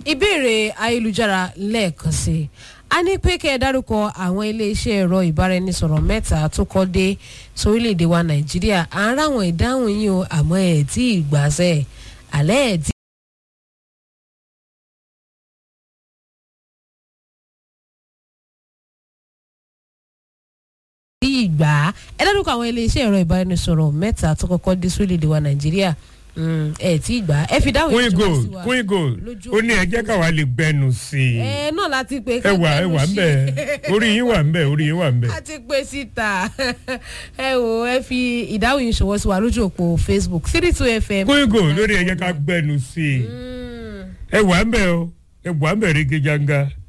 ìbéèrè ayélujára lẹ́ẹ̀kan sí i a ní pé kẹ́ ẹ dárúkọ àwọn iléeṣẹ́ ẹ̀rọ ìbáraẹnisọ̀rọ̀ mẹ́ta tó kọ́ dé sórílẹ̀‐èdè wa nàìjíríà à ń ráwọn ìdáhùn yìí o àmọ́ ẹ̀ tí ì gbàṣẹ́ àlẹ́ ẹ̀ tí. bí ìgbà ẹ dárúkọ àwọn iléeṣẹ́ ẹ̀rọ ìbáraẹnisọ̀rọ̀ mẹ́ta tó kọ́kọ́ dé sórílẹ̀‐èdè wa nàìjíríà ẹ tí ì gbà ẹ fi dáhùn queen ìjọba gold sí wa queen gold lójú ó ní ẹ jẹ́ káwa lè gbẹnu sí i ẹ náà láti pé ẹ wà ẹ wà ń bẹ orí yín wà ń bẹ orí yín wà ń bẹ. a ti pè síta ẹ wò ẹ fi ìdáhùn yìí ṣọwọ́ sí wa lójú òpó facebook three two fm. queen gold lórí ẹ jẹ́ ká gbẹnu sí i ẹ wà ń bẹ o ẹ wà ń bẹ rí gẹjàngá